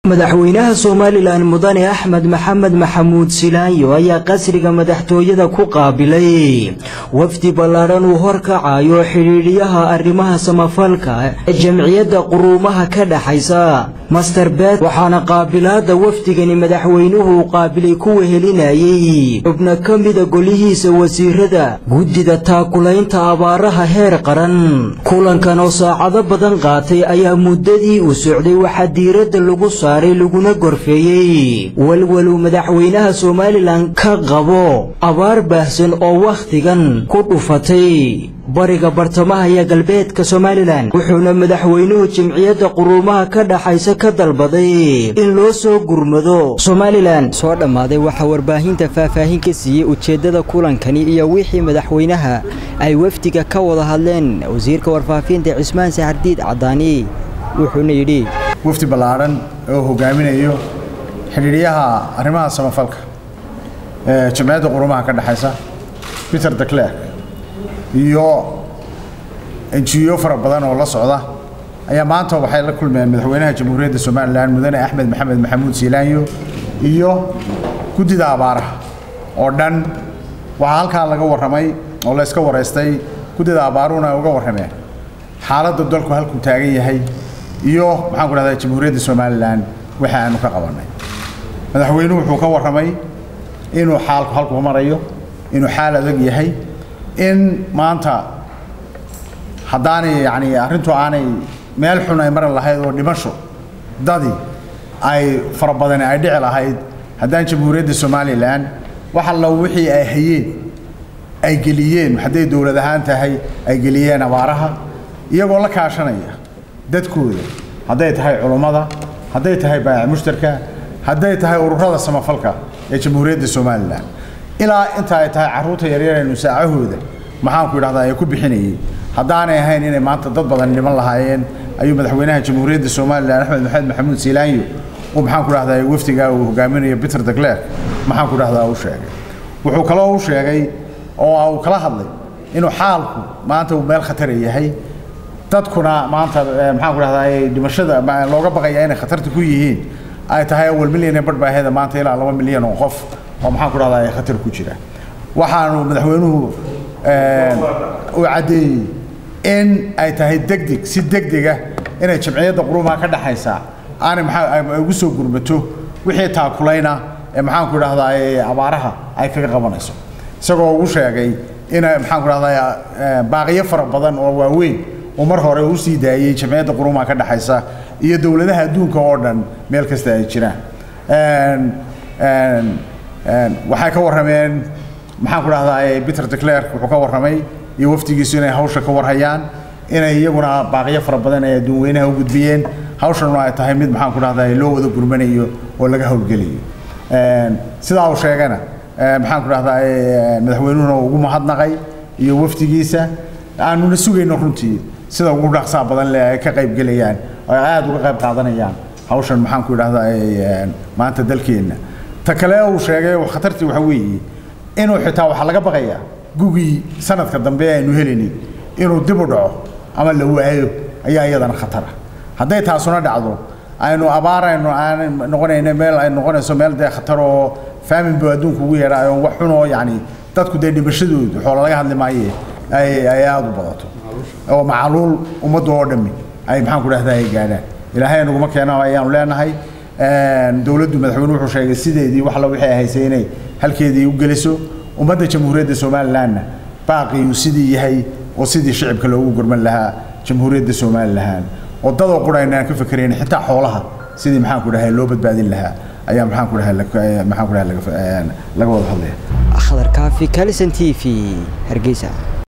madaxweynaha somalilan mudane axmed maxamed maxamuud silaanyo ayaa qasriga madaxtooyada ku qaabilay wafdi ballaadhan uu horkacayo xidhiidhiyaha arrimaha samafalka ee jamciyadda quruumaha ka dhaxaysa master bet waxaana qaabilaadda wafdigani madaxweynuhu uu qaabilay ku wehelinayey xubno ka mida golihiisa wasiirada guddida taakulaynta abaaraha heer qaran kulankan oo saacado badan qaatay ayaa muddadii uu socday waxaa diiradda lagu saaray laguna gorfeeyey walwaluu madaxweynaha somalilan ka qabo abaar baahsan oo wakhtigan ku dhufatay bariga bartamaha iyo galbeedka somalilan wuxuuna madaxweynuhu jimciyadda quruumaha ka dhaxaysa ka dalbaday in loo soo gurmado somalilan soo dhammaaday waxaa warbaahinta faahfaahin ka siiyey ujeeddada kulankani iyo wixii madaxweynaha ay wafdiga ka wada hadleen wasiirka warfaafinta cismaan saxardiid caddaani wuxuuna yidhi wafdi ballaadhan oo hogaaminayo xidhiidhyaha arrimaha samafalka ee jamciyadda quruumaha ka dhexaysa peter declerk iyo enjiyo fara badan oo la socda ayaa maanta waxay la kulmeen madaxweynaha jamhuuriyadda somalilan mudane axmed maxamed maxamuud siilaanyo iyo guddida abaaraha oo dhan waxaa halkaa laga warramay oo la iska waraystay guddida abaaruhuna ay uga warrameen xaaladda dalku halkuu taagan yahay iyo maxaan ku dhahdaa jamhuuriyadda somalilan waxa aanu ka qabannay madaxweynuhu wuxuu ka warramay inuu xaalku halkuu marayo inuu xaal adag yahay in maanta haddaanay yacni arrintu aanay meel xun ay mari lahayd oo dhimasho dadi ay fara badani ay dhici lahayd haddaan jamhuuriyadda somalilan wax alla wixii ay hayeen ay geliyeen hadday dowlad ahaan tahay ay geliyeen abaaraha iyagoo la kaashanaya dadkooda hadday tahay culummada hadday tahay baayac mushtarka hadday tahay ururada samafalka ee jamhuuriyadda somalilan ilaa inta ay tahay carruurta yaryaraynu saacahooda maxaanku idhahdaa ay ku bixinayay haddaanay ahayn inay maanta dad badan dhiman lahaayeen ayuu madaxweynaha jamhuuriyadda somalilan axmed maxamed maxamuud siilaanyo uu maxaanku dhahdaa wafdigaa uu hogaaminayo peter declerk maxaanku dhahdaa u sheegay wuxuu kaloo u sheegay oo uu kala hadlay inuu xaalku maanta uu meel khatara yahay dadkuna maanta maxaan ku dhahdaa dhimashada looga baqaya inay khatarta ku yihiin ay tahay awal milyan ee badhbaaheda maanta ilaa laba milyan oo qof oo maxaan ku dhahdaa ay khatar ku jira waxaanu madaxweynuhu uu caddeeyey in ay tahay degdeg si degdega inay jamciyadda quruumaha ka dhaxaysa aanay maxaa ugu soo gurmato wixii taakulayna ee maxaan ku dhahdaa abaaraha ay kaga qabanayso isagoo ugu sheegay in maxaan ku dhahdaa baaqiyo fara badan oo waaweyn uu mar hore u sii daayey jamciyadda quruumaha ka dhexaysa iyo dowladaha adduunka oo dhan meel kasta ay jiraan waxay ka warrameen maxaan ku dhahdaa peter declerk wuxuu ka warramay iyo wafdigiisu inay hawsha ka warhayaan inay iyaguna baaqiyo fara badan ay adduun weynaha u gudbiyeen hawshanuna ay tahay mid maxaan ku dhahdaa loo wada gurmanayo oo laga howlgelayo sidaa uu sheegana maxaan ku dhahdaa madaxweynuhuna ugu mahadnaqay iyo wafdigiisa aanuna sugayno runtii sida ugu dhaqsaa badan leh ay ka qayb gelayaan oo ay aada uga qayb qaadanayaan hawshan maxaan ku idhahdaa maanta dalkeenna ta kale uu sheegay khatartii waxa weeye inuu xitaa waxaa laga baqayaa gugii sanadka dambe aynu helayni inuu dib u dhaco ama la waayo ayaa iyadana khatara hadday taasuna dhacdo aynu abaaraynu aan noqonayna meel ay noqonayso meel dee khatar oo faamin buu adduunku ugu yeedhaayo wax xun oo yacni dadku dee dhimashadoodu xoola laga hadli maaye ay ay aada u badato oo macaluul ummadda oo dhammi ay maxaan ku dhahdaa ay gaadhaan ilaahay naguma keeno ayaanu leenahay dowladdu madaxweyne wuxuu sheegay sideedii wax alla wixii ay haysay inay halkeedii u geliso ummadda jamhuuriyadda somalilanna baaqiyuu sidii yahay oo sidii shicibka loogu gurman lahaa jamhuuriyadda somalilan oo dadoo qura aynaan ka fikerayn xitaa xoolaha sidii maxaan ku dhahay loo badbaadin lahaa ayaa maxaan ku dhahay maxaan ku dhahay laga wada hadlaya akhdar kaafi kalison t v hargeysa